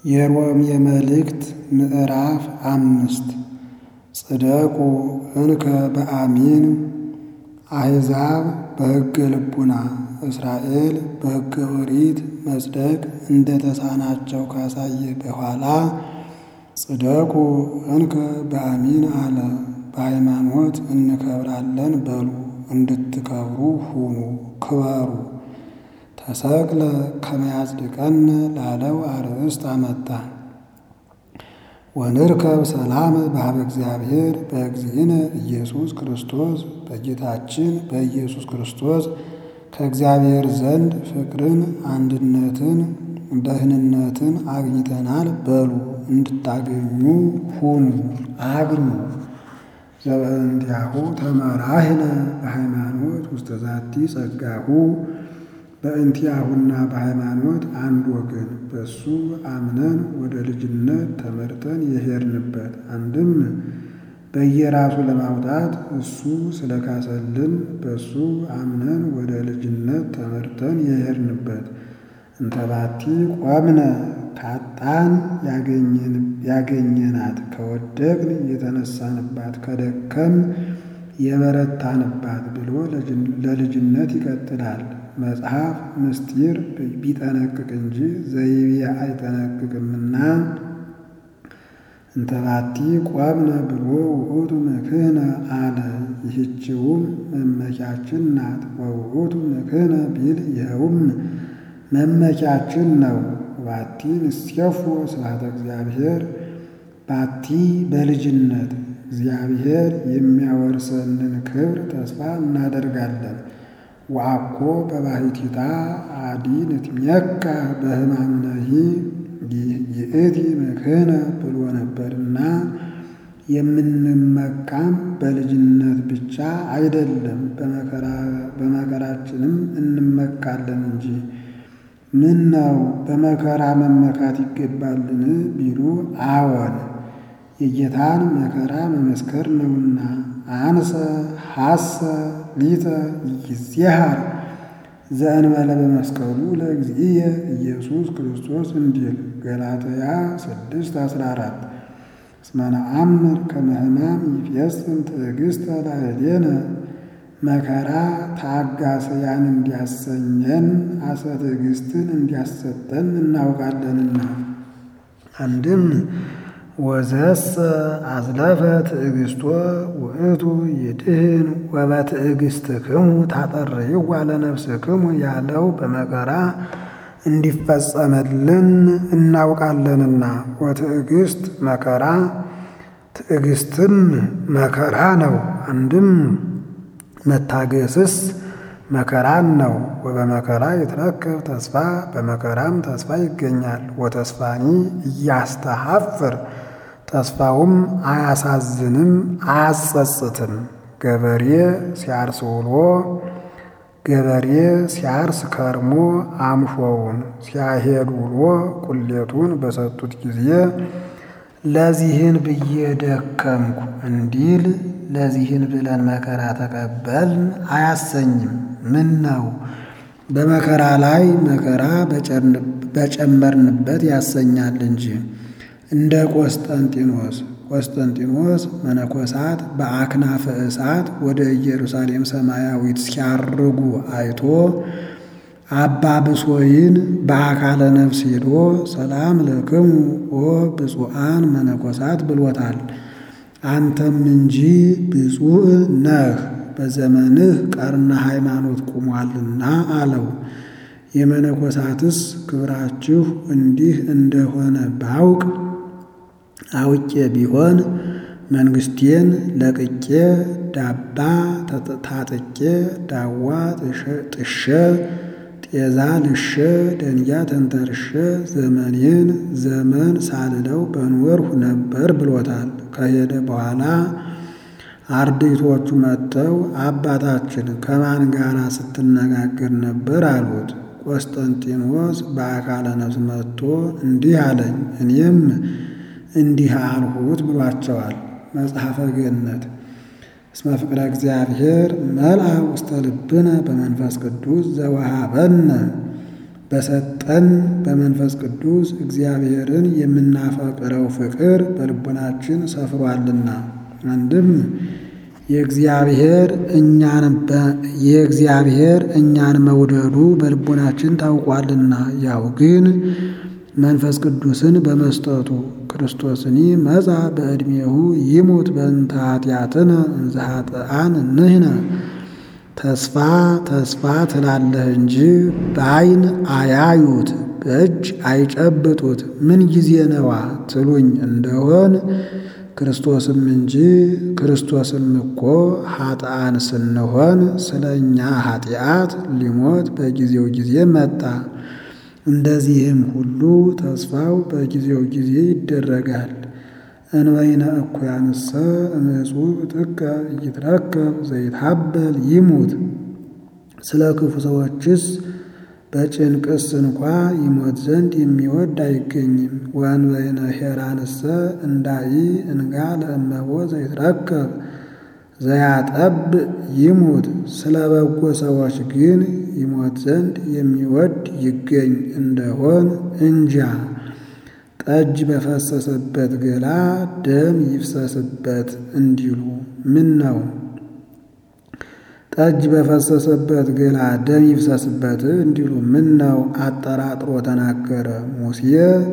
የሮሜ መልእክት ምዕራፍ አምስት ጽደቁ እንከ በአሚን አሕዛብ በሕገ ልቡና እስራኤል በሕገ ኦሪት መጽደቅ እንደ ተሳናቸው ካሳየ በኋላ ጽደቁ እንከ በአሚን አለ። በሃይማኖት እንከብራለን በሉ እንድትከብሩ ሁኑ ክበሩ። ተሰቅለ ከመያጽድቀነ ላለው አርእስት አመጣ። ወንርከብ ሰላም በኀበ እግዚአብሔር በእግዚእነ ኢየሱስ ክርስቶስ በጌታችን በኢየሱስ ክርስቶስ ከእግዚአብሔር ዘንድ ፍቅርን፣ አንድነትን፣ ደህንነትን አግኝተናል በሉ እንድታገኙ ሁኑ አግኙ። ዘበእንቲአሁ ተመራህነ በሃይማኖት ውስተ ዛቲ ጸጋሁ በእንቲአሁና በሃይማኖት አንድ ወገን በሱ አምነን ወደ ልጅነት ተመርተን የሄድንበት አንድም በየራሱ ለማውጣት እሱ ስለካሰልን በሱ አምነን ወደ ልጅነት ተመርተን የሄድንበት እንተባቲ ቆምነ ካጣን ያገኘናት ከወደቅን የተነሳንባት ከደከም የበረታንባት ብሎ ለልጅነት ይቀጥላል። መጽሐፍ ምስጢር ቢጠነቅቅ እንጂ ዘይቤ አይጠነቅቅምና እንተባቲ ቆምነ ብሎ ውእቱ ምክህነ አለ። ይህችውም መመኪያችን ናት። ወውእቱ ምክህነ ቢል ይኸውም መመኪያችን ነው። ባቲ ንሴፎ ስብሐተ እግዚአብሔር ባቲ በልጅነት እግዚአብሔር የሚያወርሰንን ክብር ተስፋ እናደርጋለን። ወአኮ በባሕቲታ አዲ ንትሜካ በሕማምነሂ ይእቲ ምክህነ ብሎ ነበርና የምንመካም በልጅነት ብቻ አይደለም በመከራችንም እንመካለን እንጂ። ምን ነው በመከራ መመካት ይገባልን ቢሉ አዎን የጌታን መከራ መመስከር ነውና። አንሰ ሐሰ ሊተ ይዜሃር ዘእንበለ በመስቀሉ ለእግዚእየ ኢየሱስ ክርስቶስ እንዲል ገላትያ ስድስት አስራ አራት እስመ ነአምር ከመ ሕማም ይፌጽም ትዕግሥተ ላዕሌነ መከራ ታጋሰያን እንዲያሰኘን አሰ ትዕግሥትን እንዲያሰጠን እናውቃለንና። አንድም ወዘሰ አዝለፈ ትዕግሥቶ ውእቱ ይድህን ወበትዕግሥትክሙ ታጠርይዋ ለነፍስክሙ ያለው በመከራ እንዲፈጸመልን እናውቃለንና። ወትዕግሥት መከራ ትዕግሥትም መከራ ነው። አንድም መታገስስ መከራን ነው። ወበመከራ ይትረከብ ተስፋ በመከራም ተስፋ ይገኛል። ወተስፋኒ እያስተሐፍር ተስፋውም አያሳዝንም አያጸጽትም። ገበሬ ሲያርስ ውሎ ገበሬ ሲያርስ ከርሞ አምሾውን ሲያሄድ ውሎ ቁሌቱን በሰጡት ጊዜ ለዚህን ብዬ ደከምኩ እንዲል ለዚህን ብለን መከራ ተቀበልን አያሰኝም። ምን ነው በመከራ ላይ መከራ በጨመርንበት ያሰኛል እንጂ። እንደ ቆስጠንጢኖስ ቆስጠንጢኖስ መነኮሳት በአክናፈ እሳት ወደ ኢየሩሳሌም ሰማያዊት ሲያርጉ አይቶ አባ ብሶይን በአካለ ነፍስ ሄዶ ሰላም ለክሙ ኦ ብፁዓን መነኮሳት ብሎታል። አንተም እንጂ ብፁዕ ነህ በዘመንህ ቀርነ ሃይማኖት ቁሟልና አለው። የመነኮሳትስ ክብራችሁ እንዲህ እንደሆነ ባውቅ አውቄ ቢሆን መንግስቴን ለቅቄ ዳባ ታጥቄ ዳዋ ጥሼ ጤዛ ልሼ ደንጊያ ተንተርሼ ዘመኔን ዘመን ሳልለው በኖርሁ ነበር ብሎታል። ከሄደ በኋላ አርድእቶቹ መጥተው አባታችን ከማን ጋር ስትነጋገር ነበር አሉት። ቆስጠንጢኖስ በአካለ ነፍስ መጥቶ እንዲህ አለኝ፣ እኔም እንዲህ አልሁት ብሏቸዋል። መጽሐፈ ገነት እስመ ፍቅረ እግዚአብሔር መልአ ውስተ ልብነ በመንፈስ ቅዱስ ዘወሃበነ በሰጠን በመንፈስ ቅዱስ እግዚአብሔርን የምናፈቅረው ፍቅር በልቡናችን ሰፍሯልና አንድም የእግዚአብሔር እኛን የእግዚአብሔር እኛን መውደዱ በልቡናችን ታውቋልና ያው ግን መንፈስ ቅዱስን በመስጠቱ ክርስቶስኒ መጻ በዕድሜሁ ይሙት በእንተ ኃጢአትነ እንዘ ኃጥኣን ንሕነ ተስፋ ተስፋ ትላለህ እንጂ በዓይን አያዩት በእጅ አይጨብጡት ምን ጊዜ ነዋ ትሉኝ እንደሆን ክርስቶስም እንጂ ክርስቶስም እኮ ኃጥኣን ስንሆን ስለ እኛ ኃጢአት ሊሞት በጊዜው ጊዜ መጣ። እንደዚህም ሁሉ ተስፋው በጊዜው ጊዜ ይደረጋል። እንበይነ እኩያንሰ እምዕጹብ ጥቀ ይትረከብ ዘይትሀበል ይሙት። ስለ ክፉ ሰዎችስ በጭንቅስ እንኳ ይሞት ዘንድ የሚወድ አይገኝም። ወእንበይነ ሄራንሰ እንዳኢ እንጋ ለእመቦ ዘይትረከብ ዘያጠብ ይሙት። ስለ በጎ ሰዎች ግን ይሞት ዘንድ የሚወድ ይገኝ እንደሆን እንጃ። ጠጅ በፈሰሰበት ገላ ደም ይፍሰስበት እንዲሉ ምን ነው? ጠጅ በፈሰሰበት ገላ ደም ይፍሰስበት እንዲሉ ምን ነው? አጠራጥሮ ተናገረ። ሙሴ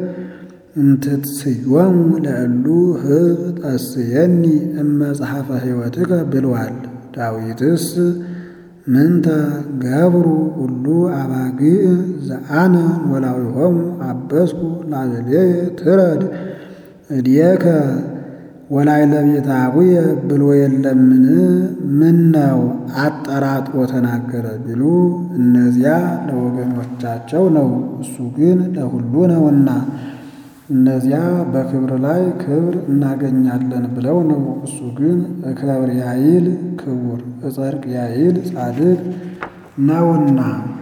እምትትስዮሙ ለእሉ ህብ ጠስየኒ እመጽሐፈ ሕይወትከ ብሏል። ዳዊትስ ምንተ ገብሩ ሁሉ አባግዕ ዘአነ ኖላዊሆሙ አበስኩ ላዕሌየ ትረድ እድየከ ወላዕለ ቤተ አቡየ ብሎ የለምን? ምን ነው አጠራጥሮ ተናገረ ቢሉ እነዚያ ለወገኖቻቸው ነው፣ እሱ ግን ለሁሉ ነውና። እነዚያ በክብር ላይ ክብር እናገኛለን ብለው ነው፣ እሱ ግን እከብር ያይል ክቡር እጸድቅ ያይል ጻድቅ ነውና።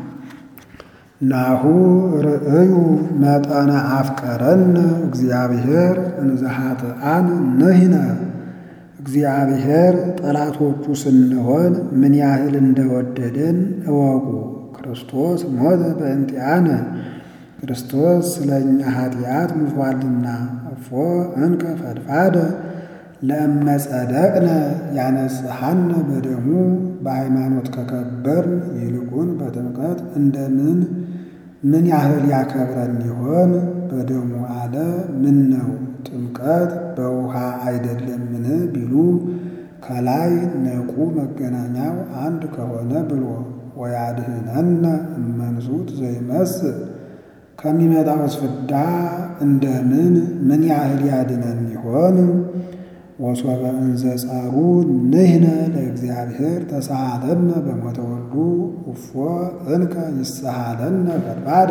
ናሁ ርእዩ መጠነ አፍቀረን እግዚአብሔር እንዘ ኃጥኣን ንሕነ። እግዚአብሔር ጠላቶቹ ስንሆን ምን ያህል እንደወደደን እወቁ። ክርስቶስ ሞተ በእንቲአነ ክርስቶስ ስለ እኛ ኃጢአት ሙቷልና። እፎ እንከ ፈድፋደ ለእመ ጸደቅነ ያነጽሐነ በደሙ በሃይማኖት ከከበርን ይልቁን በጥምቀት እንደምን ምን ያህል ያከብረን ይሆን? በደሙ አለ ምን ነው ጥምቀት በውሃ አይደለምን ቢሉ ከላይ ነቁ መገናኛው አንድ ከሆነ ብሎ ወያድህነነ እመንሱት ዘይመስል ከሚመጣው ፍዳ እንደምን ምን ያህል ያድነን ይሆን? ወሶበ እንዘ ጸሩ ንሕነ ለእግዚአብሔር ተሳሃለነ በሞተ ወልዱ እፎ እንከ ይሰሃለነ ፈድፋደ።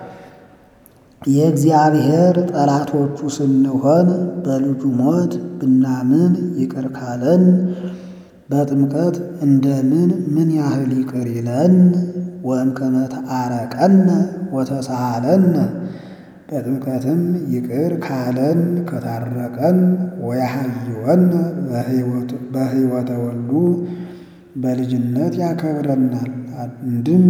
የእግዚአብሔር ጠላቶቹ ስንሆን በልጁ ሞት ብናምን ይቅር ካለን በጥምቀት እንደምን ምን ያህል ይቅር ይለን? ወእምከመ ተአረቀነ ወተሳሃለነ በጥምቀትም ይቅር ካለን ከታረቀን ወያሃይወነ በሕይወተ ወልዱ በልጅነት ያከብረናል። አንድም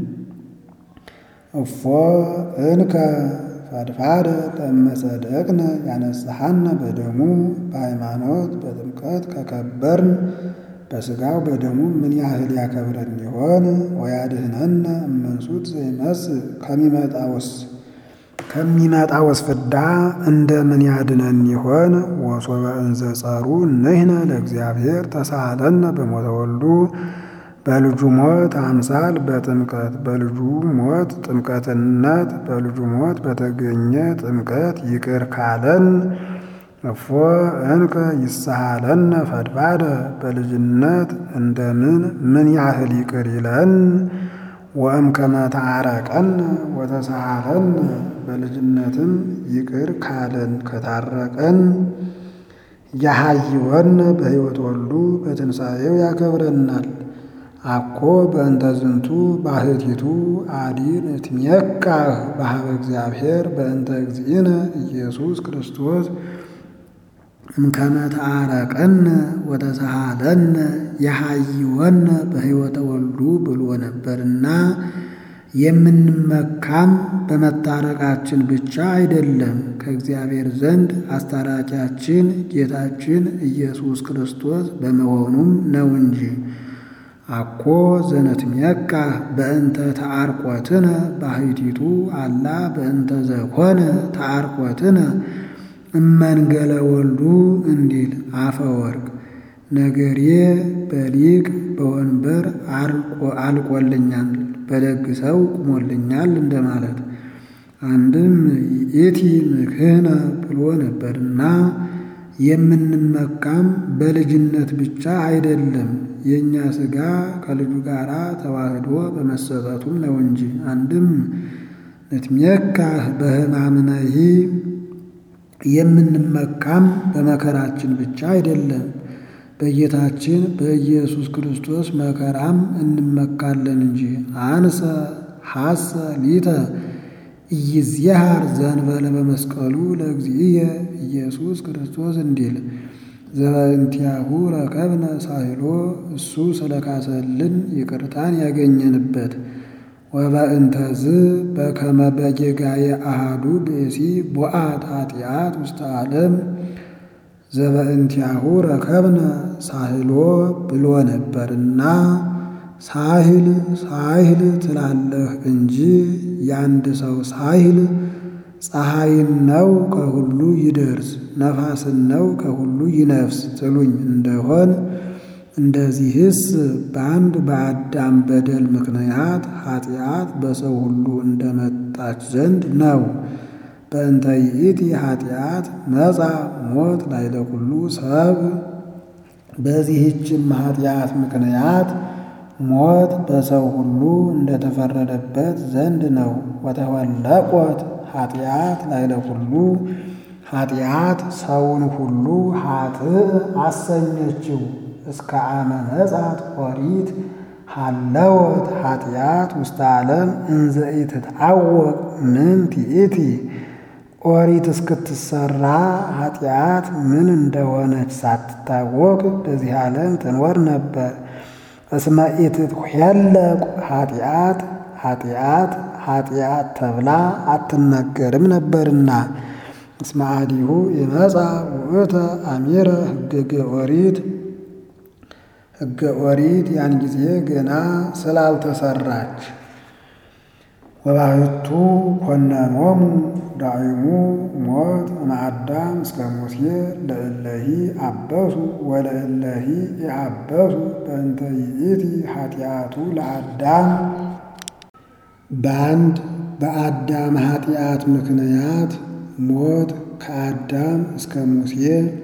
እፎ እንከ ፈድፋደ ለእመ ጸደቅነ ያነጽሐነ በደሙ በሃይማኖት በጥምቀት ከከበርን በሥጋው በደሙ ምን ያህል ያከብረን ይሆን? ወያድህነነ እመንሱት ዘይመስል ከሚመጣውስ ከሚመጣውስ ፍዳ እንደምን ያድነን ይሆን? ወሶበ እንዘ ጸሩ ንሕነ ለእግዚአብሔር ተሳሃለነ በሞተ ወልዱ በልጁ ሞት አምሳል በጥምቀት በልጁ ሞት ጥምቀትነት በልጁ ሞት በተገኘ ጥምቀት ይቅር ካለን እፎ እንከ ይሰሃለነ ፈድፋደ በልጅነት እንደምን ምን ያህል ይቅር ይለን? ወእምከመ ተአረቀነ ወተሳሃለነ በልጅነትም ይቅር ካለን ከታረቀን ያሃይወነ በሕይወት ወልዱ በትንሣኤው ያከብረናል። አኮ በእንተ ዝንቱ ባህቲቱ አዲን እትሜካህ በሀበ እግዚአብሔር በእንተ እግዚእነ ኢየሱስ ክርስቶስ እምከመ ተአረቀነ ወተሳሃለነ የሃይወነ በሕይወተ ወልዱ ብሎ ነበርና የምንመካም በመታረቃችን ብቻ አይደለም፣ ከእግዚአብሔር ዘንድ አስታራቂያችን ጌታችን ኢየሱስ ክርስቶስ በመሆኑም ነው እንጂ። አኮ ዘነትሜካ በእንተ ተአርቆትነ ባሕቲቱ አላ በእንተ ዘኮነ ተአርቆትነ እመንገለ ወልዱ እንዲል አፈወርቅ ነገሬ በሊቅ በወንበር አልቆልኛል በደግ ሰው ቁሞልኛል እንደማለት። አንድም ይእቲ ምክህነ ብሎ ነበርና የምንመካም በልጅነት ብቻ አይደለም የእኛ ሥጋ ከልጁ ጋር ተዋህዶ በመሰጠቱም ነው እንጂ። አንድም ንትሜካህ በሕማምነሂ የምንመካም በመከራችን ብቻ አይደለም በጌታችን በኢየሱስ ክርስቶስ መከራም እንመካለን እንጂ። አንሰ ሐሰ ሊተ ኢይዝየሃር ዘንበለ በመስቀሉ ለእግዚእየ ኢየሱስ ክርስቶስ እንዲል ዘበእንቲአሁ ረከብነ ሳይሎ እሱ ስለካሰልን ይቅርታን ያገኘንበት ወበእንተዝ በከመ በጌጋየ አሃዱ ብእሲ ቦአት ኃጢአት ውስተ ዓለም ዘበእንቲአሁ ረከብነ ሳህሎ ብሎ ነበርና ሳህል ሳህል ትላለህ እንጂ ያንድ ሰው ሳህል ፀሐይን ነው ከሁሉ ይደርስ ነፋስን ነው ከሁሉ ይነፍስ ትሉኝ እንደሆን እንደዚህስ በአንድ በአዳም በደል ምክንያት ኃጢአት በሰው ሁሉ እንደመጣች ዘንድ ነው። በእንተ ይእቲ ኃጢአት መጻ ሞት ላዕለ ኩሉ ሰብ። በዚህችም ኃጢአት ምክንያት ሞት በሰው ሁሉ እንደተፈረደበት ዘንድ ነው። ወተወለቆት ኃጢአት ላዕለ ኩሉ ኃጢአት ሰውን ሁሉ ኃጥእ አሰኘችው። እስከ አመ መጻት ኦሪት ሀለወት ኃጢአት ውስተ ዓለም እንዘ ኢትታወቅ ምንት ይእቲ ኦሪት እስክትሰራ ኃጢአት ምን እንደሆነች ሳትታወቅ በዚህ ዓለም ትኖር ነበር። እስመ ኢትትኄለቅ ኃጢአት ኃጢአት ኃጢአት ተብላ አትነገርም ነበርና። እስመ አዲሁ ይመጻ ውእተ አሚረ ሕገ ኦሪት ሕገ ኦሪት ያን ጊዜ ገና ስላልተሰራች ወባሕቱ ኮነኖሙ ዳዕሙ ሞት እምአዳም እስከ ሙሴ ለእለሂ አበሱ ወለእለሂ የአበሱ በእንተ ይእቲ ኃጢአቱ ለአዳም በአንድ በአዳም ኃጢአት ምክንያት ሞት ከአዳም እስከ ሙሴ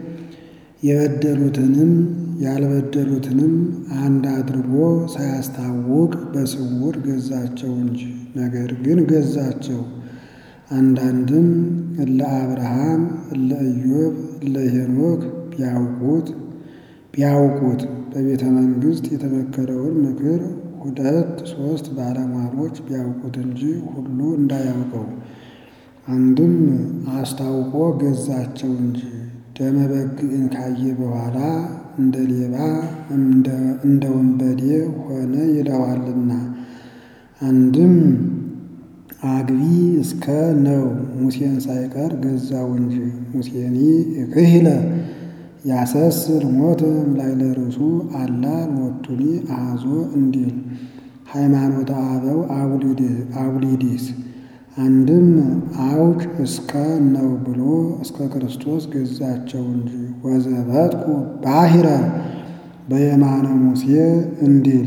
የበደሉትንም ያልበደሉትንም አንድ አድርጎ ሳያስታውቅ በስውር ገዛቸው እንጂ። ነገር ግን ገዛቸው። አንዳንድም እለ አብርሃም እለ ኢዮብ እለ ሄኖክ ቢያውቁት ቢያውቁት በቤተ መንግሥት የተመከረውን ምክር ሁለት ሦስት ባለሟሎች ቢያውቁት እንጂ ሁሉ እንዳያውቀው። አንድም አስታውቆ ገዛቸው እንጂ ደመ በግዕን ካየ በኋላ እንደ ሌባ እንደ ወንበዴ ሆነ ይለዋልና። አንድም አግቢ እስከ ነው ሙሴን ሳይቀር ገዛው እንጂ ሙሴኒ እክህለ ያሰስል ሞተ እምላዕለ ርእሱ አላ ሎቱኒ አሐዞ እንዲል ሃይማኖተ አበው አቡሊዲስ አንድም አውቅ እስከ ነው ብሎ እስከ ክርስቶስ ገዛቸው እንጂ ወዘበጥኩ ባሕረ በየማነ ሙሴ እንዲል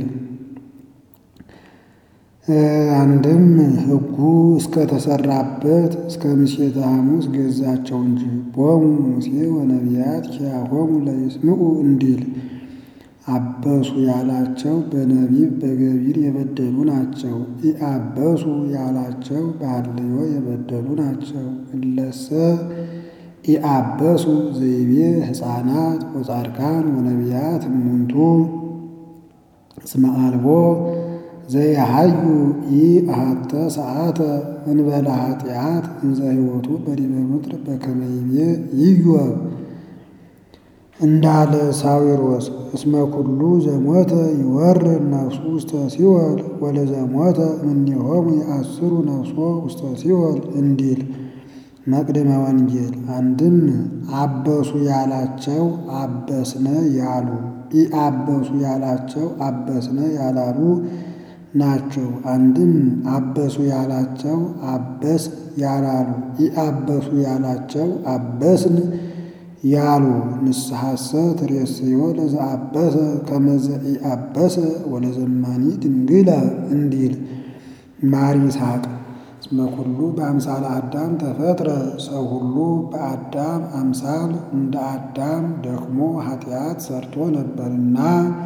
አንድም ሕጉ እስከተሰራበት እስከ ምሴተ ሐሙስ ገዛቸው እንጂ ቦሙ ሙሴ ወነቢያት ኪያሆሙ ለይስምዑ እንዲል አበሱ ያላቸው በነቢብ በገቢር የበደሉ ናቸው። ኢአበሱ ያላቸው በሐልዮ የበደሉ ናቸው። እለሰ ኢአበሱ ዘይቤ ሕፃናት ወጻድቃን ወነቢያት እሙንቱ እስመ አልቦ ዘይሃዩ ኢአሐተ ሰዓተ እንበለ ኃጢአት እንዘ ሕይወቱ በዲበ ምድር በከመ ይቤ ኢዮብ እንዳለ ሳዊሮስ እስመ ኩሉ ዘሞተ ይወርድ ነፍሱ ውስተ ሲኦል ወለዘሞተ እምኔሆሙ የአስሩ ነፍሶ ውስተ ሲኦል እንዲል መቅድመ ወንጌል። አንድም አበሱ ያላቸው አበስነ ያሉ ኢአበሱ ያላቸው አበስነ ያላሉ ናቸው። አንድም አበሱ ያላቸው አበስ ያላሉ ኢአበሱ ያላቸው አበስን ያሉ ንስሐሰ ትሬስዮ ለዘአበሰ ከመዘ ኢአበሰ ወለዘማኒ ድንግለ እንዲል ማር ይስሐቅ እስመ ኩሉ በአምሳለ አዳም ተፈጥረ ሰው ሁሉ በአዳም አምሳል እንደ አዳም ደክሞ ኃጢአት ሰርቶ ነበርና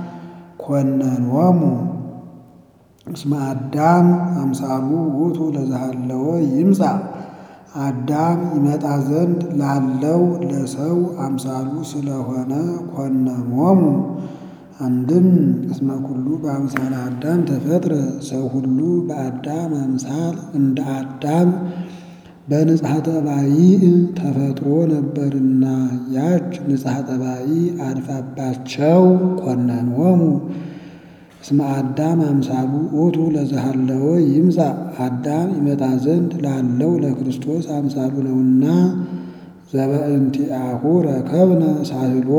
ኮነኖሙ እስመ አዳም አምሳሉ ውእቱ ለዘሃለወ ይምጻ አዳም ይመጣ ዘንድ ላለው ለሰው አምሳሉ ስለሆነ ኮነኖሙ። አንድም እስመ ኩሉ በአምሳለ አዳም ተፈጥረ ሰው ሁሉ በአዳም አምሳል እንደ አዳም በንጽሐ ጠባይ ተፈጥሮ ነበርና ያች ንጽሐ ጠባይ አድፋባቸው ኮነኖሙ። እስመ አዳም አምሳሉ ውእቱ ለዘሃለወ ይምጻ አዳም ይመጣ ዘንድ ላለው ለክርስቶስ አምሳሉ ነውና ዘበእንቲአሁ ረከብነ ሳህሎ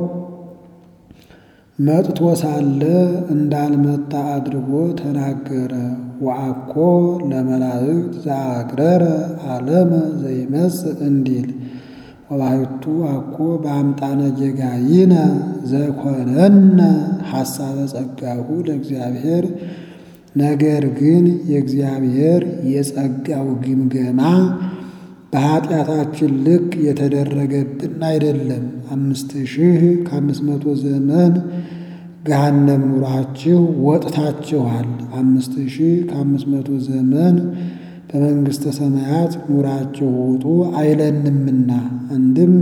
መጥቶ ሳለ እንዳልመጣ አድርጎ ተናገረ። ወአኮ ለመላእክት ዘአግረረ ዓለመ ዘይመጽእ እንዲል ወባሕቱ አኮ በአምጣነ ጌጋይነ ዘኮነነ ሐሳበ ጸጋሁ ለእግዚአብሔር። ነገር ግን የእግዚአብሔር የጸጋው ግምገማ በኃጢአታችን ልክ የተደረገብን አይደለም። አምስት ሺህ ከአምስት መቶ ዘመን ገሃነም ኑራችሁ ወጥታችኋል። አምስት ሺህ ከአምስት መቶ ዘመን በመንግሥተ ሰማያት ኑራችሁ ውጡ አይለንምና። አንድም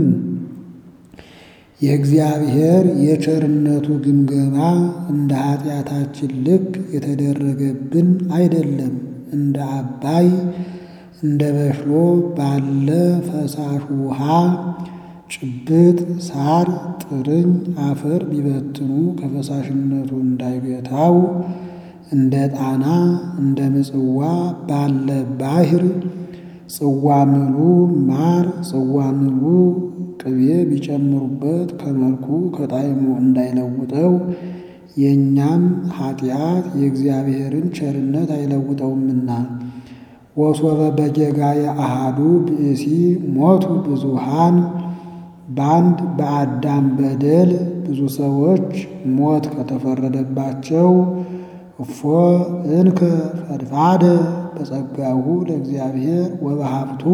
የእግዚአብሔር የቸርነቱ ግምገማ እንደ ኃጢአታችን ልክ የተደረገብን አይደለም። እንደ አባይ እንደ በሽሎ ባለ ፈሳሽ ውሃ ጭብጥ ሳር ጥርኝ አፈር ቢበትኑ ከፈሳሽነቱ እንዳይገታው እንደ ጣና እንደ ምጽዋ ባለ ባሕር ጽዋ ምሉ ማር ጽዋ ምሉ ቅቤ ቢጨምሩበት ከመልኩ ከጣዕሙ እንዳይለውጠው የእኛም ኃጢአት የእግዚአብሔርን ቸርነት አይለውጠውምና። ወሶበ በጌጋየ አሃዱ ብእሲ ሞቱ ብዙሃን በአንድ በአዳም በደል ብዙ ሰዎች ሞት ከተፈረደባቸው እፎ እንከ ፈድፋደ በጸጋሁ ለእግዚአብሔር ወበሀብቱ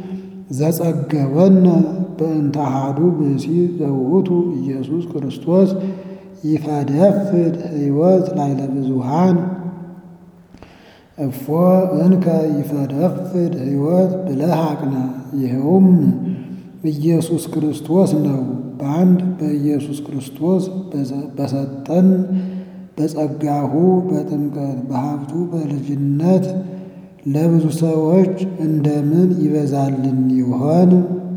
ዘጸገወነ በእንተ አሐዱ ብእሲ ዘውእቱ ኢየሱስ ክርስቶስ ይፈደፍድ ሕይወት ላዕለ ብዙሃን እፎ እንከ ይፈደፍድ ሕይወት ብለህ አቅና። ይኸውም ኢየሱስ ክርስቶስ ነው። በአንድ በኢየሱስ ክርስቶስ በሰጠን በጸጋሁ በጥምቀት በሀብቱ በልጅነት ለብዙ ሰዎች እንደምን ይበዛልን ይሆን?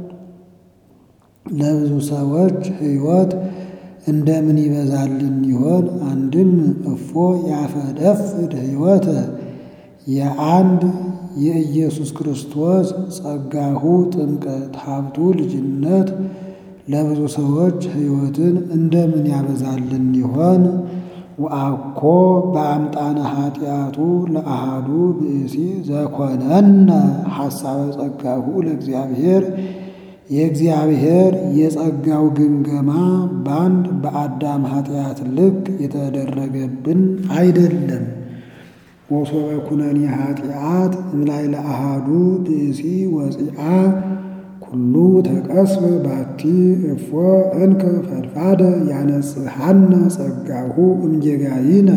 ለብዙ ሰዎች ሕይወት እንደምን ይበዛልን ይሆን? አንድም እፎ ያፈደፍድ ሕይወተ የአንድ የኢየሱስ ክርስቶስ ጸጋሁ ጥምቀት ሀብቱ ልጅነት ለብዙ ሰዎች ሕይወትን እንደምን ያበዛልን ይሆን? ወአኮ በአምጣነ ኃጢአቱ ለአሃዱ ብእሲ ዘኮነነ ሐሳበ ጸጋሁ ለእግዚአብሔር የእግዚአብሔር የጸጋው ግምገማ በአንድ በአዳም ኃጢአት ልክ የተደረገብን አይደለም። ወሶበ ኩነኔ ኃጢአት እምላይ ለአሃዱ ብእሲ ወፂአ ኩሉ ተቀስበ ባቲ እፎ እንከ ፈድፋደ ያነጽሐነ ጸጋሁ እምጌጋይነ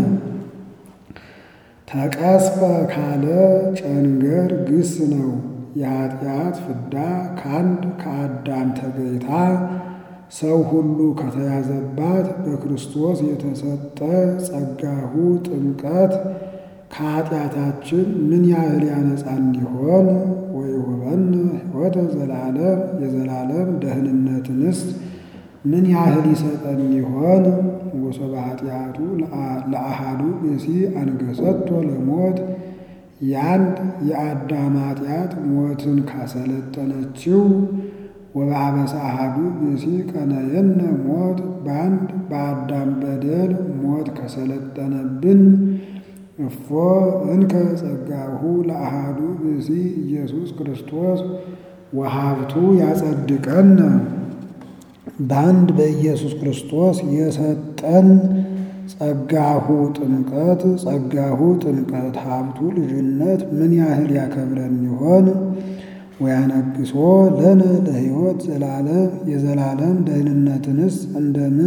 ተቀስበ ካለ ጨንገር ግስ ነው። የኃጢአት ፍዳ ከአንድ ከአዳም ተገይታ ሰው ሁሉ ከተያዘባት በክርስቶስ የተሰጠ ጸጋሁ ጥምቀት ከኃጢአታችን ምን ያህል ያነጻን ይሆን? ወይሁበን ሕይወተ ዘላለም የዘላለም ደህንነትንስ ምን ያህል ይሰጠን ይሆን? ወሶበ ኃጢአቱ ለአሃዱ ብእሲ አንገሰቶ ለሞት የአንድ የአዳም ኃጢአት ሞትን ካሰለጠነችው ወበአበሳ አሃዱ ብእሲ ቀነየነ ሞት በአንድ በአዳም በደል ሞት ከሰለጠነብን እፎ እንከ ጸጋሁ ለአሃዱ ብእሲ ኢየሱስ ክርስቶስ ወሀብቱ ያጸድቀን በአንድ በኢየሱስ ክርስቶስ የሰጠን ጸጋሁ ጥምቀት ጸጋሁ ጥምቀት ሀብቱ ልጅነት ምን ያህል ያከብረን ይሆን? ወያነግሶ ለነ ለሕይወት ዘላለም የዘላለም ደህንነትንስ እንደምን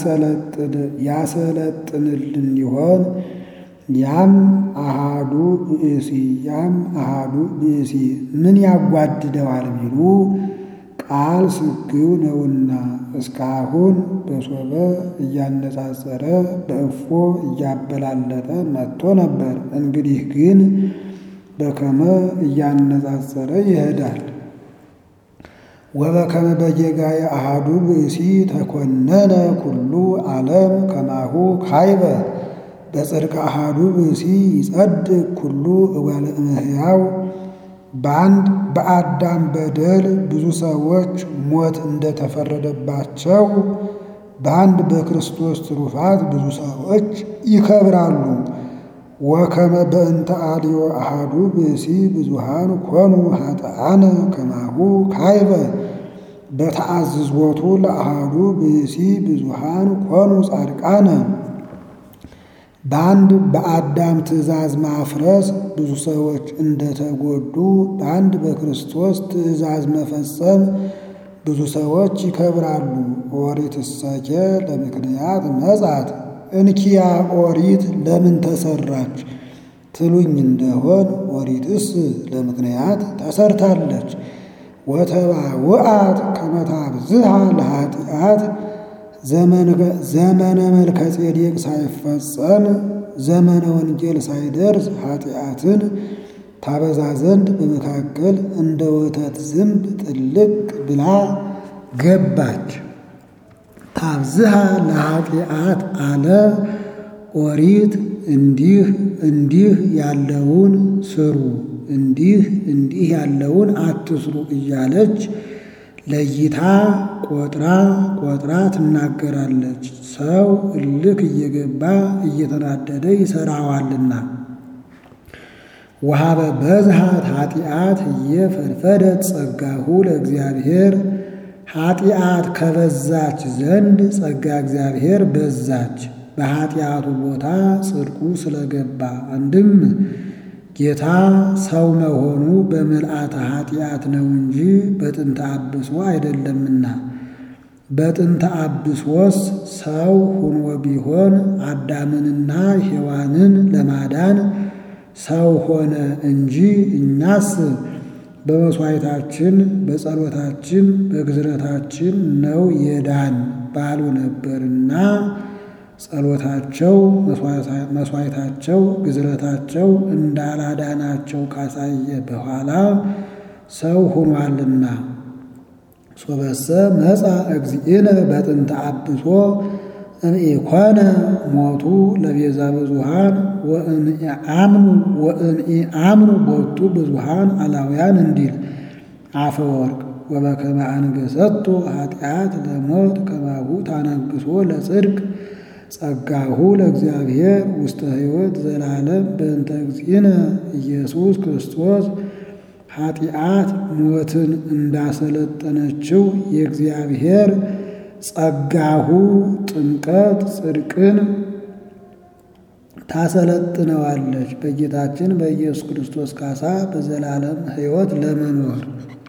ያሰለጥንልን ይሆን? ያም አሃዱ ብእሲ ያም አሃዱ ብእሲ ምን ያጓድደዋል ቢሉ ቃል ስግው ነውና እስካሁን በሶበ እያነጻጸረ በእፎ እያበላለጠ መጥቶ ነበር። እንግዲህ ግን በከመ እያነጻጸረ ይሄዳል። ወበከመ በጌጋየ አሃዱ ብእሲ ተኮነነ ኩሉ ዓለም ከማሁ ካይበ በጽድቅ አሃዱ ብእሲ ይጸድቅ ኩሉ እጓለ እመሕያው በአንድ በአዳም በደል ብዙ ሰዎች ሞት እንደተፈረደባቸው በአንድ በክርስቶስ ትሩፋት ብዙ ሰዎች ይከብራሉ። ወከመ በእንተ አልዮ አሃዱ ብእሲ ብዙሃን ኮኑ ኃጥአነ ከማሁ ካይበ በተአዝዞቱ ለአሃዱ ብእሲ ብዙሃን ኮኑ ጻድቃነ በአንድ በአዳም ትእዛዝ ማፍረስ ብዙ ሰዎች እንደተጎዱ በአንድ በክርስቶስ ትእዛዝ መፈጸም ብዙ ሰዎች ይከብራሉ። ኦሪት እሰኬ ለምክንያት መጻት እንኪያ ኦሪት ለምን ተሰራች ትሉኝ እንደሆን ኦሪትስ ለምክንያት ተሰርታለች። ወተባውአት ከመታብዝሃ ለኃጢአት ዘመነ መልከ ጼዴቅ ሳይፈጸም ዘመነ ወንጌል ሳይደርስ ኃጢአትን ታበዛ ዘንድ በመካከል እንደ ወተት ዝንብ ጥልቅ ብላ ገባች። ታብዝሃ ለኃጢአት አለ ኦሪት እንዲህ እንዲህ ያለውን ስሩ፣ እንዲህ እንዲህ ያለውን አትስሩ እያለች ለይታ ቆጥራ ቆጥራ ትናገራለች። ሰው እልክ እየገባ እየተናደደ ይሰራዋልና። ወሀበ በዝሃት ኃጢአት እየፈድፈደት ጸጋሁ ለእግዚአብሔር ኃጢአት ከበዛች ዘንድ ጸጋ እግዚአብሔር በዛች። በኃጢአቱ ቦታ ጽድቁ ስለገባ አንድም ጌታ ሰው መሆኑ በምልአተ ኃጢአት ነው እንጂ በጥንተ አብሶ አይደለምና። በጥንተ አብሶስ ሰው ሁኖ ቢሆን አዳምንና ሔዋንን ለማዳን ሰው ሆነ እንጂ እኛስ በመሥዋዕታችን በጸሎታችን በግዝረታችን ነው የዳን ባሉ ነበርና ጸሎታቸው መሥዋዕታቸው ግዝረታቸው እንዳላዳናቸው ካሳየ በኋላ ሰው ሆኗልና። ሶበሰ መጻ እግዚእነ በጥንተ አብሶ እምኢኮነ ሞቱ ለቤዛ ብዙሃን ወእምኢአምኑ ወእምኢአምኑ ቦቱ ብዙሃን አላውያን እንዲል አፈወርቅ ወበከመ አንገሰቶ ኃጢአት ለሞት ከማሁ ታነግሶ ለጽድቅ ጸጋሁ ለእግዚአብሔር ውስተ ሕይወት ዘላለም በእንተ እግዚእነ ኢየሱስ ክርስቶስ ኃጢአት ሞትን እንዳሰለጠነችው የእግዚአብሔር ጸጋሁ ጥምቀት ጽድቅን ታሰለጥነዋለች በጌታችን በኢየሱስ ክርስቶስ ካሳ በዘላለም ሕይወት ለመኖር